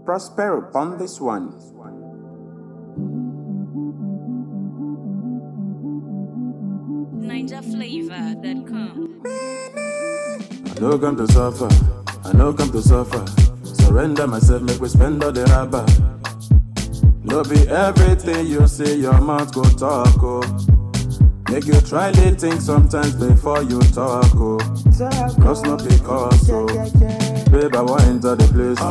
Prosper upon this one. NinjaFlavor.com. I no come to suffer, I no come to suffer. Surrender myself, make we spend all the rubber. No be everything you say, your mouth go talk, oh. Make you try to think sometimes before you talk, oh. Cause not because, oh. Babe, I want enter the place.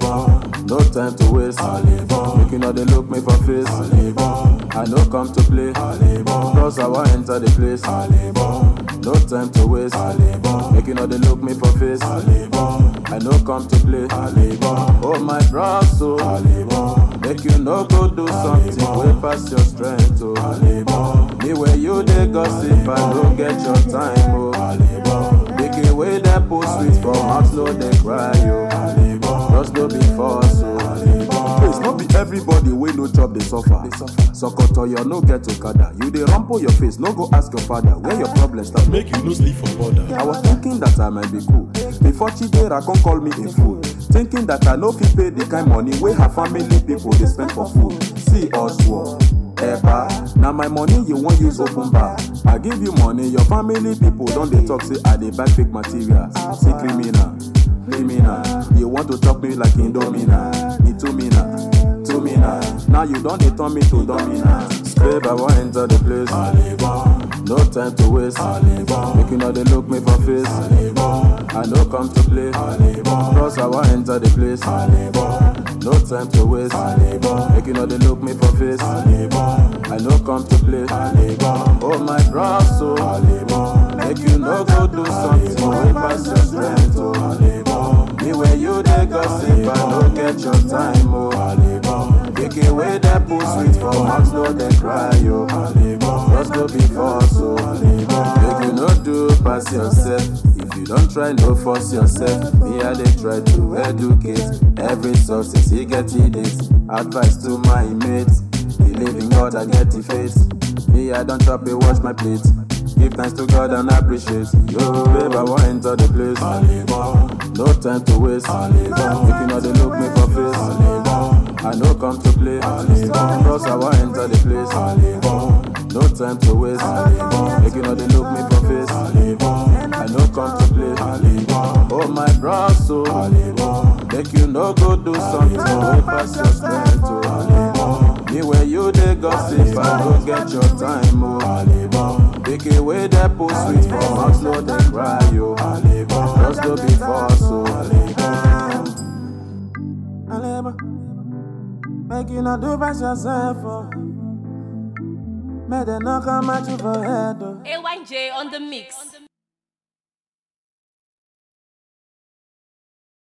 No time to waste. Make you know they look me for face. I no come to play. Cause I want enter the place. No time to waste. Make you know they look me for face. I no come to play. Oh my bros, so make you no go do something way past your strength. Oh. Me where you they gossip, I no get your time. Oh. Make it way that post sweet from mouth no they cry. Oh. Just no be force. Oh. Please, not be everybody wey no chop dey suffer. Sokoto you no get okada. You dey rumple your face, no go ask your father where your problem start. Make you no sleep for border. I was thinking that I might be cool. Before Chidera come call me a fool. Thinking that I no fit pay the kind money wey her family people dey spend for food. See us war. Eba, na my money you wan use open bar. I give you money, your family people don dey talk say I dey buy fake materials. See criminal, criminal. You want to chop me like Indomina, Itumina, Tumina. Now you don dey turn me to Domina. Babe, I wan enter the place. No time to waste. Make you know they look me for face. I no come to play. Cause I want enter the place. No time to waste. Make you know they look me for face. I no come to play. Oh my bros, so make you no go do something way past your strength. Oh. Me where you they gossip, I no get your time. Oh. Take away that pull sweet from mouth, no they cry. Oh. Just go be force. Oh. Make you no do pass yourself. If you don't try, no force yourself. Me, I they try to educate. Every success, he get it. Advice to my mates. Believe in God, I get the faith. Me, I don't chop it, wash my plate. Give thanks to God and appreciate. Yo, babe, I want enter the place. No time to waste. If you know they look me for face. I no come to play. Cause I want enter the place. No time to waste. Make you know they look me for face. I no come to play. Oh my bros, so make you no go do something way past your strength. Oh. Me where you they gossip, I no get your time. Oh. Take away that post sweet from mouth, no they cry. Yo. Just go be force. Oh. Make you not do pass yourself. Oh. May they not come at you for head. Oh. AYJ on the mix.